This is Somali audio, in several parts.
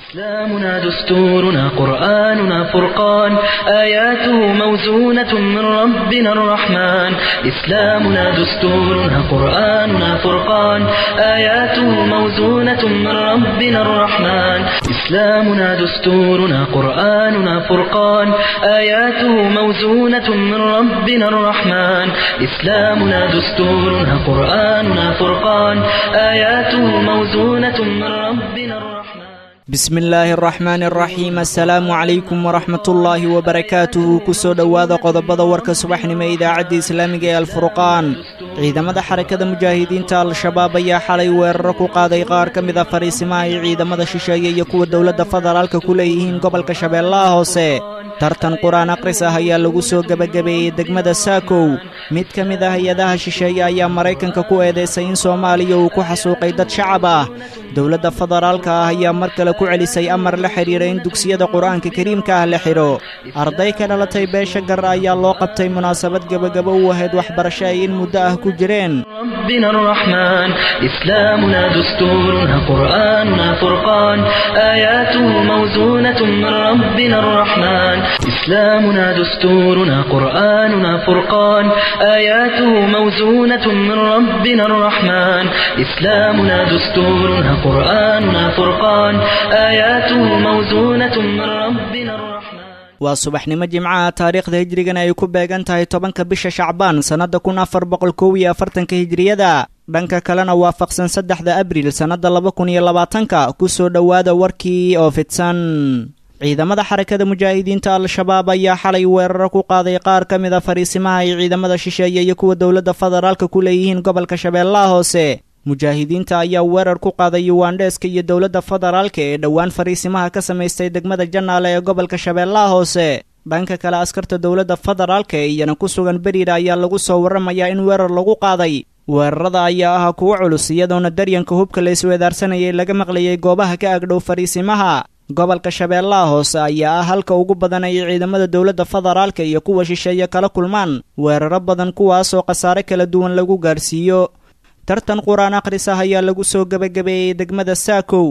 إسلامنا دستورنا قرآننا فرقان آياته موزونة من ربنا الرحمن إسلامنا دستورنا قرآننا فرقان آياته موزونة من ربنا الرحمن إسلامنا دستورنا قرآننا فرقان آياته موزونة من ربنا الرحمن إسلامنا دستورنا قرآننا فرقان آياته موزونة من ربنا الرحمن bismi illaahi araxmaani araxiim assalaamu calaykum waraxmatullaahi wabarakaatuhu kusoo dhowaada qodobada warka subaxnimo ee idaacadda islaamiga ee alfurqaan ciidamada xarakada mujaahidiinta al-shabaab ayaa xalay weeraro ku qaaday qaar ka mid a fariisimaha ay ciidamada shisheeye iyo kuwa dowladda federaalka ku leeyihiin gobolka shabeellaha hoose tartan qur-aan akhris ah ayaa lagu soo gebagabeeyey degmada saakow mid ka mid ah hay-adaha shisheeye ayaa maraykanka ku eedaysay in soomaaliya uu ku xasuuqay dad shacab ah dowladda federaalka ah ayaa mar kale ku celisay amar la xidhiira in dugsiyada qur-aanka kariimka ah la xidho arday ka dhalatay beesha gar ayaa loo qabtay munaasabad gebagabo u ahayd waxbarasho ay in muddo ah ku jireen ربنا الرحمن إسلامنا دستورنا قرآننا فرقان آياته موزونة من ربنا الرحمن إسلامنا دستورنا قرآننا فرقان آياته موزونة من ربنا الرحمن إسلامنا دستورنا قرآننا فرقان آياته موزونة من ربنا الرحمن waa subaxnimo jimcaha taariikhda hijrigana ay ku beegan tahay tobanka bisha shacbaan sannadda kun afar boqol kow iyo afartanka hijriyada dhanka kalena waafaqsan saddexda abriil sannadda laba kun iyo labaatanka ku soo dhowaada warkii oo fidsan ciidamada xarakada mujaahidiinta al-shabaab ayaa xalay weeraro ku qaaday qaar ka mid a fariisimaha ay ciidamada shisheeye iyo kuwa dowladda federaalka ku leeyihiin gobolka shabeellaha hoose mujaahidiinta ayaa weerar ku qaaday yuwandheeska iyo dowladda federaalka ee dhowaan fariisimaha ka samaystay degmada janaale ee gobolka shabeellaha hoose dhanka kale askarta dowladda federaalka ee iyana ku sugan beriira ayaa lagu soo warramayaa in weerar lagu qaaday weerarada ayaa ahaa kuwo culus iyadoona daryanka hubka la isweedaarsanayay laga maqlayay goobaha ka agdhow fariisimaha gobolka shabeellaha hoose ayaa ah halka ugu badan ay ciidamada dowladda federaalka iyo kuwa shisheeye kala kulmaan weeraro badan kuwaasoo khasaare kala duwan lagu gaarsiiyo tartan qur-aan akhris ah ayaa lagu soo gebagabeeyey degmada saakow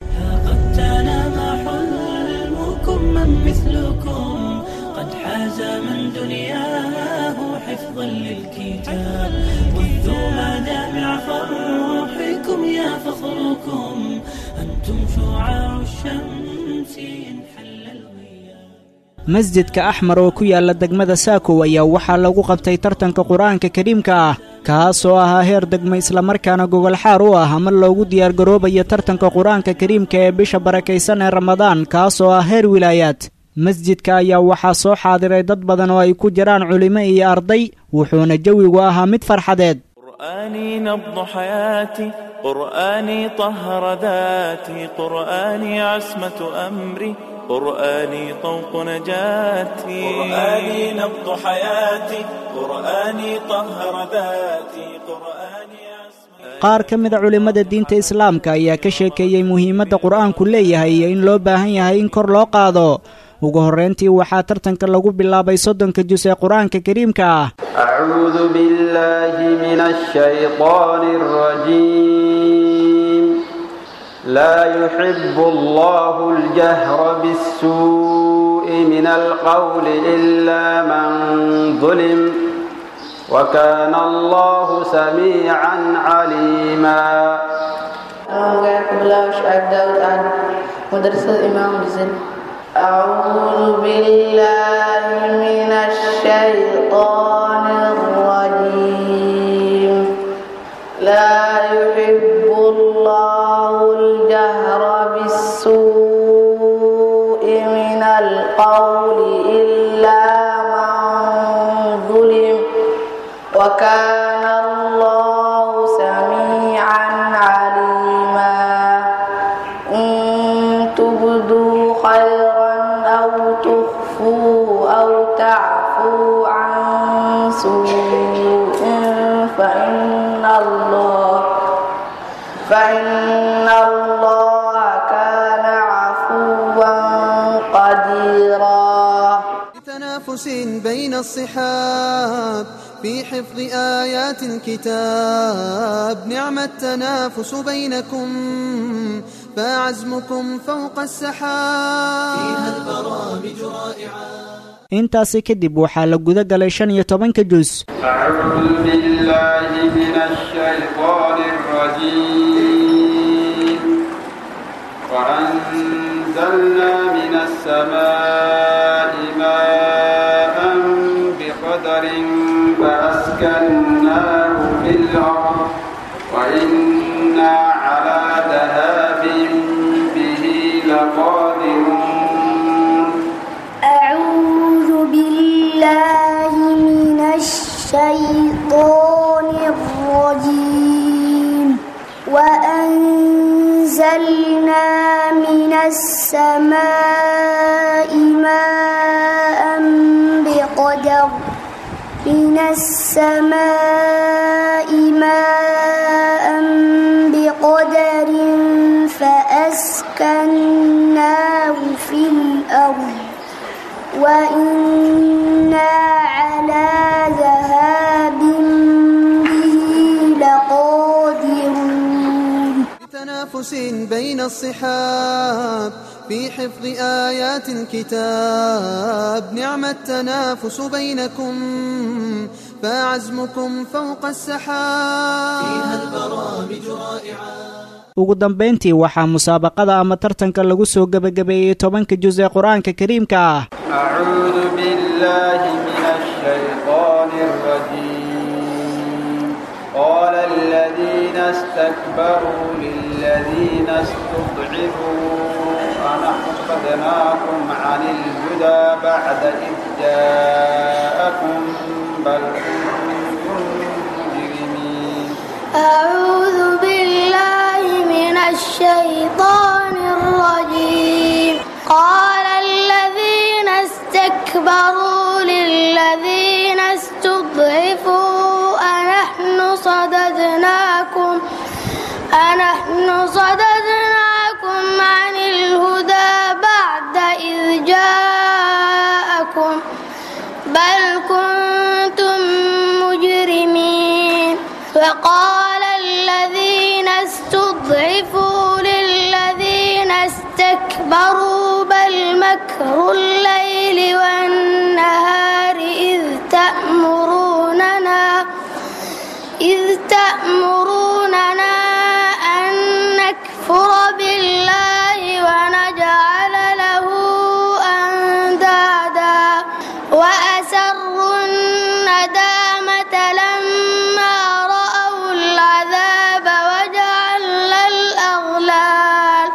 قد تنام حلمكم من مثلكم قد حاز من دنياه حفظا للكتاب وذو مدامع فرحكم يا فخركم أنتم شعاع الشمس إن حل الغياب masjidka axmar oo ku yaala degmada saakow ayaa waxaa lagu qabtay tartanka qur-aanka kariimka ah kaasoo ahaa heer degmo islamarkaana gogolxaar u ah ama loogu diyaargaroobayo tartanka qur-aanka kariimka ee bisha barakaysan ee ramadaan kaasoo ah heer wilaayaad masjidka ayaa waxaa soo xaadiray dad badan oo ay ku jiraan culimo iyo arday wuxuuna jawigu ahaa mid farxadeed قرآني نبض حياتي قرآني طهر ذاتي قرآني عصمة أمري قرآني طوق نجاتي قرآني نبض حياتي قرآني طهر ذاتي قرآني عصمة qaar ka mida culimmada diinta islaamka ayaa ka sheekeeyey muhiimadda qur-aanku leeyahay iyo in loo baahan yahay in kor loo qaado ugu horrayntii waxaa tartanka lagu bilaabay soddonka jus ee qur-aanka kariimka ah أعوذ بالله من الشيطان الرجيم لا يحب الله الجهر بالسوء من القول إلا من ظلم وكان الله سميعا عليما Magacayga Bilaaw Shacaab Daawud Cali madrasada Imaam Muslim أعوذ بالله من الشيطان الرجيم لا يحب الله الجهر بالسوء من القول إلا من ظلم وكان الله سميعا عليما إن تبدوا خيرا أو تخفوا أو تعفوا عن سوء فإن الله فإن الله كان عفوا قديرا تنافس بين الصحاب في حفظ آيات الكتاب نعم التنافس بينكم فعزمكم فوق السحاب فيها البرامج رائعة intaasi kadib waxaa la guda galay shan iyo tobanka jus أعوذ بالله من الشيطان الرجيم وأنزلنا من السماء ماء بقدر فأسكناه في الأرض وإنا على ذهاب به لقادرون أعوذ بالله من الشيطان الرجيم وأنزلنا من السماء ماء بقدر من السماء ماء بقدر فأسكناه في الأرض وإنا على ذهاب به لقادرون تنافس بين الصحاب في حفظ آيات الكتاب نعم التنافس بينكم فعزمكم فوق السحاب فيها البرامج رائعة ugu dambayntii waxaa musaabaqada ama tartanka lagu soo gebagabeeyey tobanka jus ee qur-aanka kariimka ah أعوذ بالله من الشيطان الرجيم قال الذين استكبروا للذين استضعفوا أنحن صدناكم عن الهدى بعد إذ جاءكم بل كنتم مجرمين أعوذ بالله من الشيطان الرجيم قال الذين استكبروا للذين استضعفوا أنحن صددناكم أنحن صددناكم عن الهدى بعد إذ جاءكم بل كنتم مجرمين وقال الذين استضعفوا للذين استكبروا بل مكر الليل والنهار إذ تأمروننا إذ تأمروننا أن نكفر بالله ونجعل له أندادا وأسروا الندامة لما رأوا العذاب وجعلنا الأغلال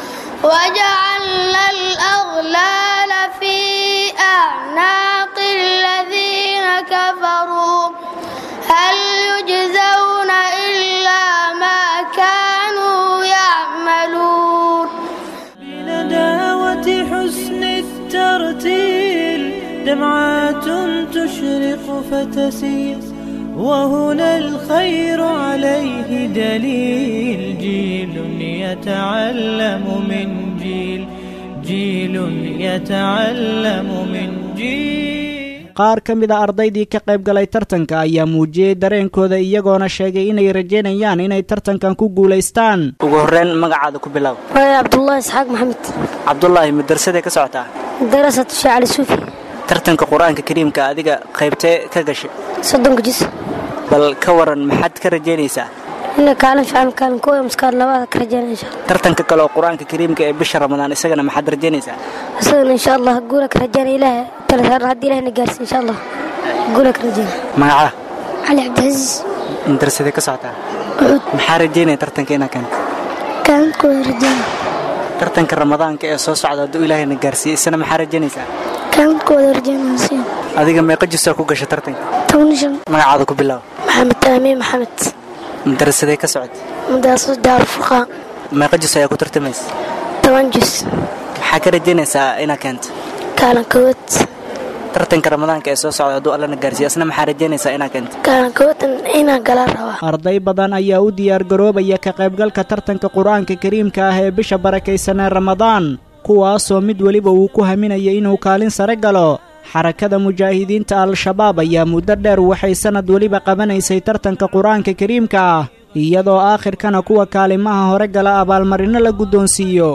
وجعلنا الأغلال في أعناق الذين كفروا هل يجزون إلا ما كانوا يعملون بنداوة حسن الترتيل دمعات تشرق فتسيل وهنا الخير عليه دليل جيل يتعلم من جيل جيل يتعلم من جيل qaar ka mid a ardaydii ka qayb galay tartanka ayaa muujiyey dareenkooda iyagoona sheegay inay rajaynayaan inay tartankan ku guulaystaan ugu horreyn magacaada ku bilow وأنا عبد الله إسحاق محمد cabdulaahi madarsaday ka socotaa درست الشيخ علي السوفي tartanka qur-aanka kariimka adiga qaybtee ka gashay صدق جزء bal ka waran maxaad ka rajaynaysaa إن كان فعلا كان كوي مسكار لبعض كرجال إن شاء الله tartanka kale oo qur-aanka kariimka ee bisha ramadaan isagana maxaad rajaynaysaa أصلا إن شاء الله أقول لك رجال إله ثلاث هذا هدي إله نجالس إن شاء الله أقول لك رجال magaca علي عبد العزيز madarsaday ka socotaa عود maxaa rajaynaya tartanka inaa keento كان كوي رجال tartanka ramadaanka ee soo socda hadduu ilaahayna gaarsiiye isana maxaa rajaynaysaa كان كوي رجال نسيم adiga meeqa jisaa ku gasha tartanka تونشن magacaada ku bilow محمد تامين محمد madarasaday ka socota مدرسة دار الفرقان meeqa jis ayaa ku tartamaysa تونجس maxaa ka rajaynaysaa inaa keento كان كوت tartanka ramadaanka ee soo socda hadduu allana gaarsiiye isna maxaa rajaynaysaa inaa keento كان كوت إنا قلال روا arday badan ayaa u diyaargaroobaya ka qaybgalka tartanka qur-aanka kariimka ah ee bisha barakaysanee ramadaan kuwaasoo mid weliba uu ku haminaya inuu kaalin sare galo xarakada mujaahidiinta al-shabaab ayaa muddo dheer waxay sannad weliba qabanaysay tartanka qur-aanka kariimka ah iyadoo aakhirkana kuwa kaalimaha hore gala abaalmarino la guddoonsiiyo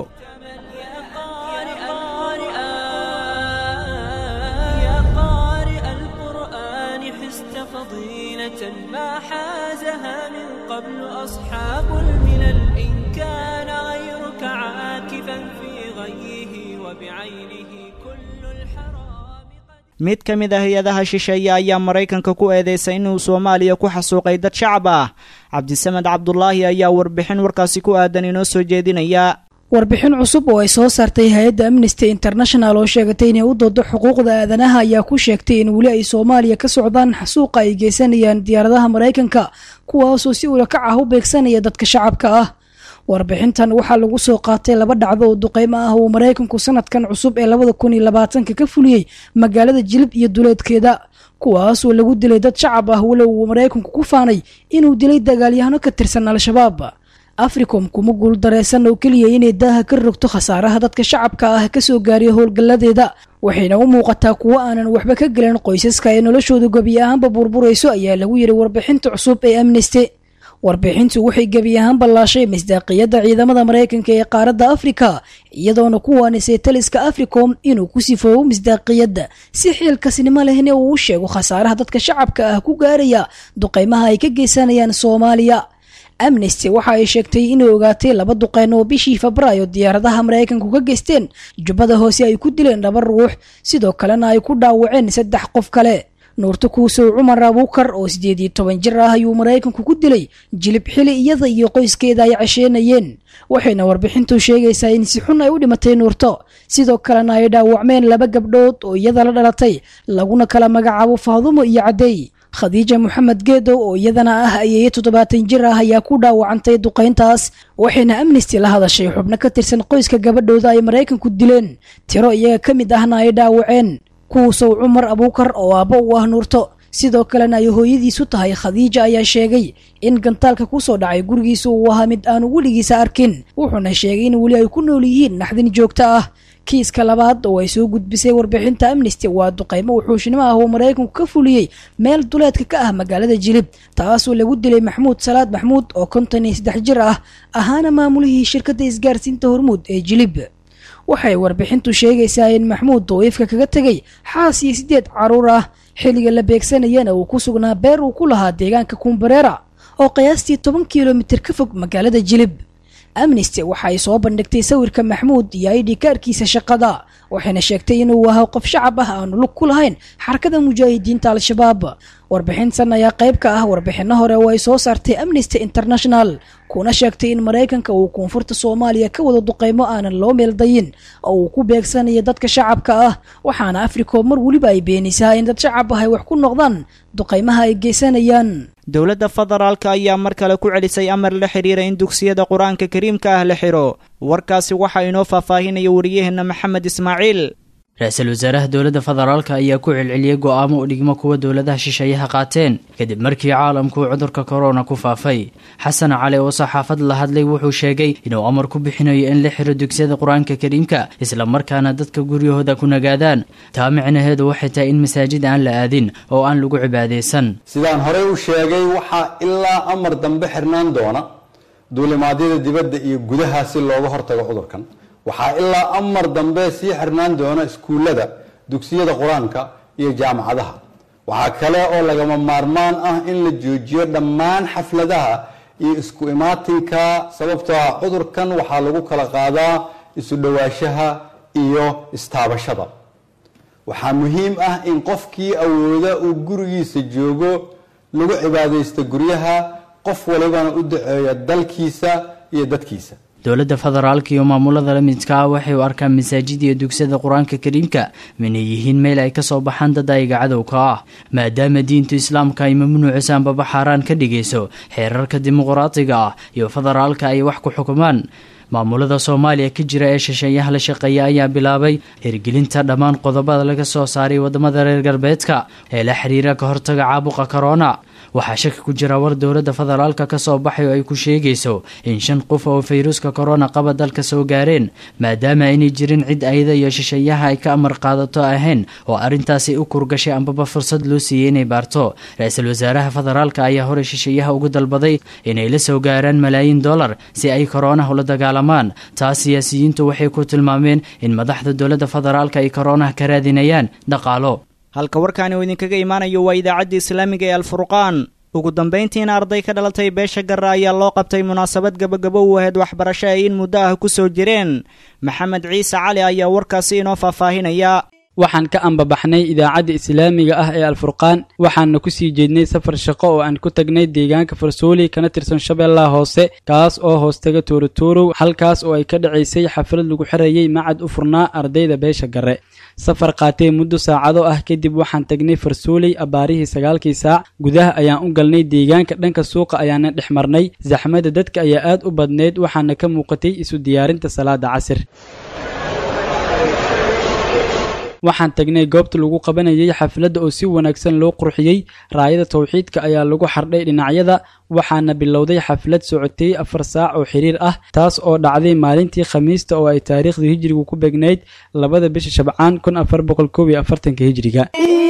يا قارئ القرآن حست فضيلة ما حازها من قبل أصحاب الملل إن كان غيرك عاكفا في غيه وبعينه كل الحرام قد mid ka mid ah hay-adaha shisheeye ayaa maraykanka ku eedeysay inuu soomaaliya ku xasuuqay dad shacab ah cabdisamed cabdulaahi ayaa warbixin warkaasi ku aadan inoo soo jeedinaya warbixin cusub oo ay soo saartay hay-adda amnesty international oo sheegatay inay u doodo xuquuqda aadanaha ayaa ku sheegtay in weli ay soomaaliya ka socdaan xasuuqa ay geysanayaan diyaaradaha maraykanka kuwaasoo si ulakac ah u beegsanaya dadka shacabka ah warbixintan waxaa lagu soo qaatay laba dhacdo oo duqeymo ah uu maraykanku sanadkan cusub ee labada kun iyo labaatanka ka fuliyey magaalada jilib iyo duleedkeeda kuwaasoo lagu dilay dad shacab ah walow uu maraykanku ku faanay inuu dilay dagaalyahano ka tirsan al-shabaab africom kuma guul dareysan oo keliya inay daaha ka rogto khasaaraha dadka shacabka ah kasoo gaariya howlgalladeeda waxayna u muuqataa kuwo aanan waxba ka gelin qoysaska ee noloshooda gebi ahaanba burburayso ayaa lagu yidhi warbixinta cusub ee amnesty warbixintu waxay gebi ahaan ballaashay misdaaqiyadda ciidamada maraykanka ee qaaradda afrika iyadoona ku waanisay taliska africom inuu ku sifoobo misdaaqiyadda si xiilkasnimo lehna uu u sheego khasaaraha dadka shacabka ah ku gaaraya duqeymaha ay ka geysanayaan soomaaliya amnesty waxa ay sheegtay inay ogaatay laba duqeyn oo bishii febraayo diyaaradaha maraykanku ka geysteen jubbada hoose ay ku dileen laba ruux sidoo kalena ay ku dhaawaceen saddex qof kale nuurto kuusow cumar abuukar oo siddeed iyo toban jir ah ayuu maraykanku ku dilay jilib xili iyada iyo qoyskeeda ay casheenayeen waxayna warbixintu sheegaysaa in si xun ay u dhimatay nuurto sidoo kalena ay dhaawacmeen laba gabdhood oo iyada la dhalatay laguna kala magacaabo faadumo iyo caddeey khadiija moxamed geedow oo iyadana ah ayeeyo toddobaatan jir ah ayaa ku dhaawacantay duqayntaas waxayna amnesty la hadashay xubno ka tirsan qoyska gabadhooda ay maraykanku dileen tiro iyaga ka mid ahna ay dhaawaceen kuusow cumar abuukar oo aabbo u ah nuurto sidoo kalena ay hooyadiisu tahay khadiija ayaa sheegay in gantaalka kusoo dhacay gurigiisa uu ahaa mid aanu weligiisa arkin wuxuuna sheegay in weli ay ku nool yihiin naxdin joogto ah kiiska labaad oo ay soo gudbisay warbixinta amnesty waa duqeymo wuxuushnimo ah oo maraykanku ka fuliyey meel duleedka ka ah magaalada jilib taasoo lagu dilay maxmuud salaad maxmuud oo konton iyo saddex jir ah ahaana maamulihii shirkadda isgaarsiinta hormuud ee jilib waxay warbixintu sheegaysaa in maxmuud dawiifka kaga tegay xaas iyo siddeed caruur ah xilliga la beegsanayana uu ku sugnaa beer uu ku lahaa deegaanka kumbareera oo qiyaastii toban kilomitir ka fog magaalada jilib amnesty waxa ay soo bandhigtay sawirka maxmuud iyo aidhikaarkiisa shaqada waxayna sheegtay inuu ahaa qof shacab ah aanu lug ku lahayn xarakada mujaahidiinta al-shabaab warbixintan ayaa qayb ka ah warbixino hore oo ay soo saartay amnesty international kuna sheegtay in maraykanka uu koonfurta soomaaliya ka wado duqeymo aanan loo meeldayin oo uu ku beegsanayo dadka shacabka ah waxaana africom mar weliba ay beenisaa in dad shacab ah ay wax ku noqdaan duqeymaha ay geysanayaan dowladda federaalka ayaa mar kale ku celisay amar la xiriira in dugsiyada qur-aanka kariimka ah la xiro warkaasi waxaa inoo faahfaahinaya wariyaheena maxamed ismaaciil ra-iisul wasaaraha dowladda federaalka ayaa ku celceliyey go-aamo u dhigmo kuwa dowladaha shisheeyaha qaateen kadib markii caalamku cudurka korona ku faafay xasan cali oo saxaafad la hadlay wuxuu sheegay inuu amar ku bixinayo in la xiro dugsiyada qur-aanka kariimka islamarkaana dadka guryahooda ku nagaadaan taa micnaheedu waxay tahay in masaajid aan la aadin oo aan lagu cibaadaysan sidaan horey u sheegay waxaa ilaa amar dambe xirnaan doona duulimaadyada dibadda iyo gudaha si looga hortago cudurkan waxaa ilaa amar dambe sii xirnaan doona iskuullada dugsiyada qur-aanka iyo jaamacadaha waxaa kale oo lagama maarmaan ah in la joojiyo dhammaan xafladaha iyo isku imaatinka sababtoo ah cudurkan waxaa lagu kala qaadaa isu dhowaanshaha iyo istaabashada waxaa muhiim ah in qofkii awooda uu gurigiisa joogo lagu cibaadaysto guryaha qof walibana u daceeyo dalkiisa iyo dadkiisa dowladda federaalka iyo maamulada la midka ah waxay u arkaan masaajid iyo dugsiyada qur-aanka kariimka minay yihiin meel ay kasoo baxaan dad ayaga cadowka ah maadaama diinta islaamka ay mamnuucisa ambaba xaaraan ka dhigayso xeerarka dimuqraatiga ah iyo federaalka ay wax ku xukumaan maamulada soomaaliya ka jira ee shisheeyaha la shaqeeya ayaa bilaabay hirgelinta dhammaan qodobada laga soo saaray wadamada reer galbeedka ee la xiriira ka hortaga caabuqa korona waxaa shaki ku jira war dowladda federaalka ka soo baxay oo ay ku sheegayso in shan qof oo fayruuska korona qaba dalka soo gaareen maadaama aynay jirin cid ayada iyo shisheeyaha ay ka amar qaadato ahayn oo arrintaasi u kurgashay ambaba fursad loo siiyey inay baarto ra-iisul wasaaraha federaalka ayaa horey shisheeyaha ugu dalbaday inay la soo gaaraan malaayiin dollar si ay koronaha ula dagaalamaan taas siyaasiyiintu waxay ku tilmaameen in madaxda dowladda federaalka ay koronaha ka raadinayaan dhaqaalo halka warkaani uu idinkaga imaanayo waa idaacadda islaamiga ee alfurqaan ugu dambayntiina arday ka dhalatay beesha garra ayaa loo qabtay munaasabad gabagabo u ahayd waxbarasho ay in muddo ah ku soo jireen maxamed ciise cali ayaa warkaasi inoo faahfaahinaya waxaan ka ambabaxnay idaacadda islaamiga ah ee alfurqaan waxaana ku sii jeednay safar shaqo oo aan ku tagnay deegaanka farsooli kana tirsan shabeellaha hoose kaas oo hoostaga tuurotuurow halkaas oo ay ka dhacaysay xaflad lagu xirayay macad u furnaa ardayda beesha garre safar qaatee muddo saacado ah kadib waxaan tagnay farsooley abbaarihii sagaalkii saac gudaha ayaan u galnay deegaanka dhanka suuqa ayaana dhex marnay saxmadda dadka ayaa aad u badnayd waxaana ka muuqatay isu diyaarinta salaada casir waxaan tagnay goobta lagu qabanayay xafladda oo si wanaagsan loo qurxiyey raayada tawxiidka ayaa lagu xardhay dhinacyada waxaana bilowday xaflad socotay afar saac oo xiriir ah taas oo dhacday maalintii khamiista oo ay taariikhda hijrigu ku begnayd labada bisha shabcaan kun afar boqol koob iyo afartanka hijriga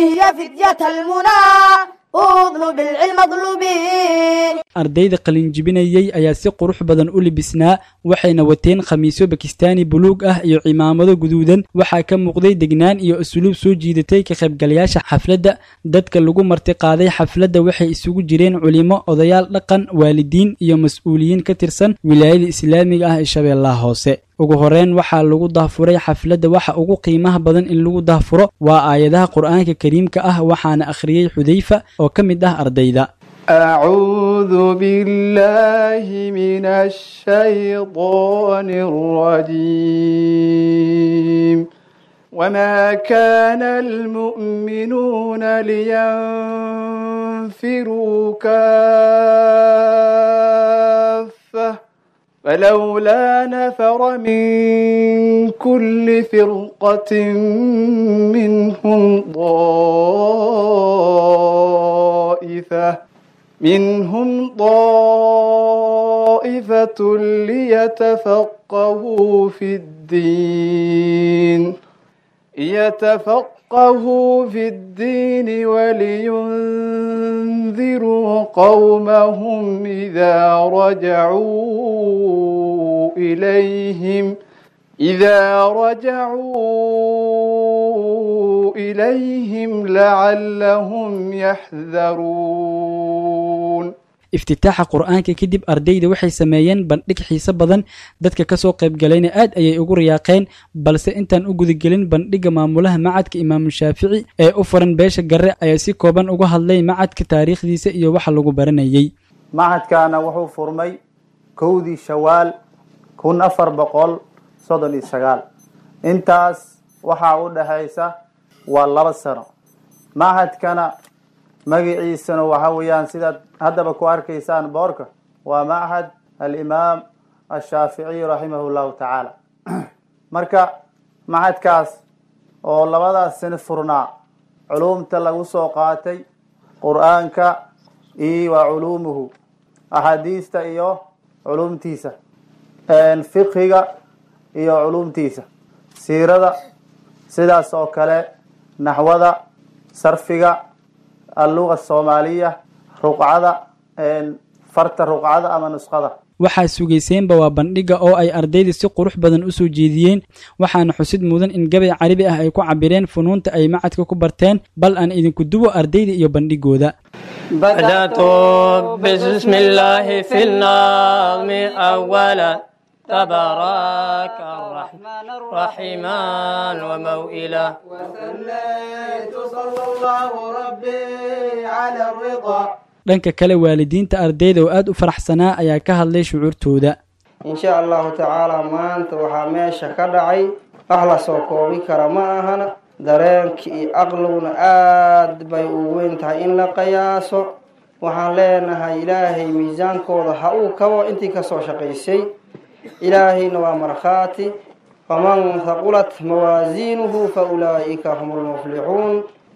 ardayda qalinjibinayey ayaa si qurux badan u libisnaa waxayna wateen khamiisyo bakistaani buluug ah iyo cimaamado guduudan waxaa ka muuqday degnaan iyo usluub soo jiidatay ka qaybgalayaasha xafladda dadka lagu marti qaaday xafladda waxay isugu jireen culimo odayaal dhaqan waalidiin iyo mas-uuliyiin ka tirsan wilaayada islaamiga ah ee shabeellaha hoose ugu horeyn waxaa lagu dahfuray xafladda waxa ugu qiimaha badan in lagu dahfuro waa aayadaha qur'aanka kariimka ah waxaana akhriyey xudayfa oo ka mid ah ardayda أعوذ بالله من الشيطان الرجيم وما كان المؤمنون لينفروا كافة فلولا نفر من كل فرقة منهم طائفة منهم طائفة ليتفقهوا في الدين يتفقهوا في الدين ولينذروا قومهم إذا رجعوا إليهم إذا رجعوا إليهم لعلهم يحذرون iftitaaxa qur-aanka kadib ardayda waxay sameeyeen bandhig xiise badan dadka kasoo qaybgalayna aad ayay ugu riyaaqeen balse intaan u gudagelin bandhigga maamulaha macadka imaamu shaafici ee u furan beesha garre ayaa si kooban uga hadlay macadka taariikhdiisa iyo waxa lagu baranayey macadkaana wuxuu furmay kowdii shawaal kun afar boqol soddon iyo sagaal intaas waxaa u dhexaysa waa laba sano macadkana magaciisana waxa weeyaan sidaad haddaba ku arkaysaan boorka waa machad alimaam ashaaficiy raximah llahu tacaala marka machadkaas oo labadaas sano furnaa culumta lagu soo qaatay qur-aanka iyo waa culuumuhu axaadiista iyo culumtiisa fiqhiga iyo culumtiisa siirada sidaas oo kale naxwada sarfiga alluga soomaaliya ruqcada farta ruqcada ama nusqada waxaa sugayseenba waa bandhigga oo ay ardayda si qurux badan u soo jeediyeen waxaana xusid mudan in gabay carabi ah ay ku cabireen funuunta ay macadka ku barteen bal aan idinku duwo ardayda iyo bandhigooda بدأت بسم الله في النظم أولا تبارك الرحمن الرحيمان وموئلا وثنيت صلى الله ربي على الرضا dhanka kale waalidiinta ardayda oo aad u faraxsanaa ayaa ka hadlay shucuurtooda in sha allahu tacaala maanta waxaa meesha ka dhacay wax la soo koobi kara ma ahana dareenka iyo aqliguna aad bay u weyn tahay in la qiyaaso waxaan leenahay ilaahay miisaankooda ha uu kabo intii kasoo shaqaysay ilaahayna waa markhaati faman haqulat mawaasiinuhu fa ulaa'ika hum lmuflixuun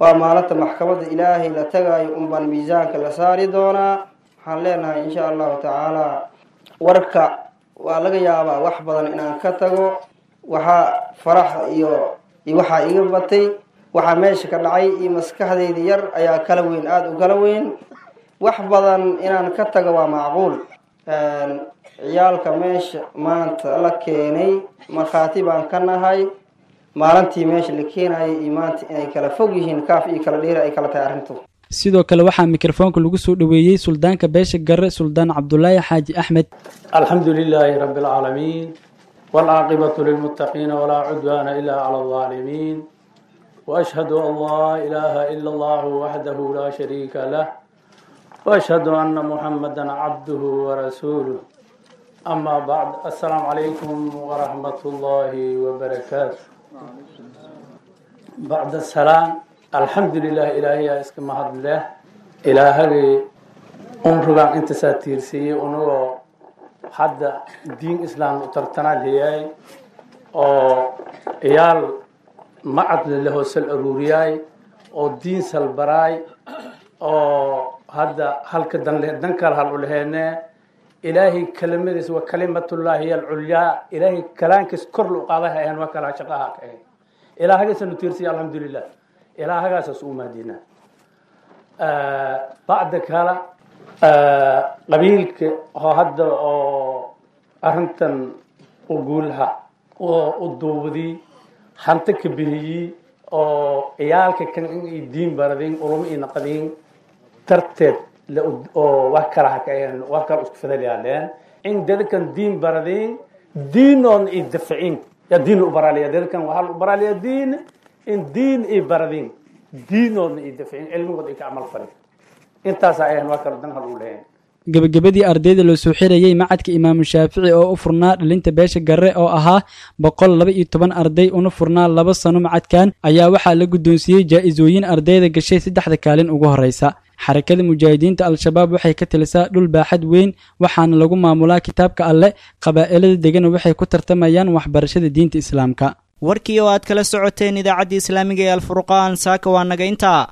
waa maalinta maxkamadda ilaahay la tagaayo unbaan miisaanka la saari doonaa waxaan leenahay insha allahu tacaala warka waa laga yaabaa wax badan inaan ka tago waxaa farax iyo iyo waxaa iga batay waxaa meesha ka dhacay iyo maskaxdeyda yar ayaa kala weyn aada u kala weyn wax badan inaan ka tago waa macquul ciyaalka meesha maanta la keenay markhaati baan ka nahay maalintii meesha la keenayay iyo maanta inay kala fog yihiin kaaf iyo kala dheeri ay kala tahay arrintu sidoo kale waxaa mikrofoonka lagu soo dhoweeyey suldaanka beesha gare suldaan cabdulaahi xaaji axmed الحمد لله رب العالمين والعاقبة للمتقين ولا عدوان إلا على الظالمين وأشهد أن لا إله إلا الله وحده لا شريك له وأشهد أن محمدا عبده ورسوله أما بعد السلام عليكم ورحمة الله وبركاته بعد السلام الحمد لله إلهي اسكم هذا الله إلهي أمرنا أنت ساتيرسي ونو hadda diin islaam u tartanaa leeyahay oo iyaal macadle la hoosal aruuriyaay oo diin salbaraay oo hadda halka danle dan kale hal u leheene ilaahay kelimadiis waa kalimatullaahi hiya alculyaa ilaahay kalaankiis kor lu qaadaha ahayn waa kalaa shaqaha ka ahayn ilaahagaasanu tiirsiya alxamdulilah ilaahagaasas u maadina bacda kala qabiilka oo hadda oo arrintan u guulaha oo u duubadii hanti ka bihiyey oo ciyaalka kan in ay diin baradin ulama ina qadiin darteed oo wax kala hakayeen wax kala isku fadaliyaaleen in dadkan diin baradin diinoon i dafacin ya diin u baraliya dadkan waxaa u baraliya diin in diin i baradin diinoodna i dafacin cilmigood ay ka camal farin intaas ayaan waa kala dan hal u leeyahay gebagabadii ardayda loo soo xirayey macadka imaamu shaafici oo u furnaa dhalinta beesha gare oo ahaa boqol laba iyo toban arday una furnaa laba sano macadkan ayaa waxaa la guddoonsiiyey jaa-isooyin ardayda gashay saddexda kaalin ugu horreysa xarakada mujaahidiinta al-shabaab waxay ka talisaa dhul baaxad weyn waxaana lagu maamulaa kitaabka alle qabaa'ilada degana waxay ku tartamayaan waxbarashada diinta islaamka warkii oo aad kala socoteen idaacaddii islaamiga ee alfurqaan saaka waa naga intaa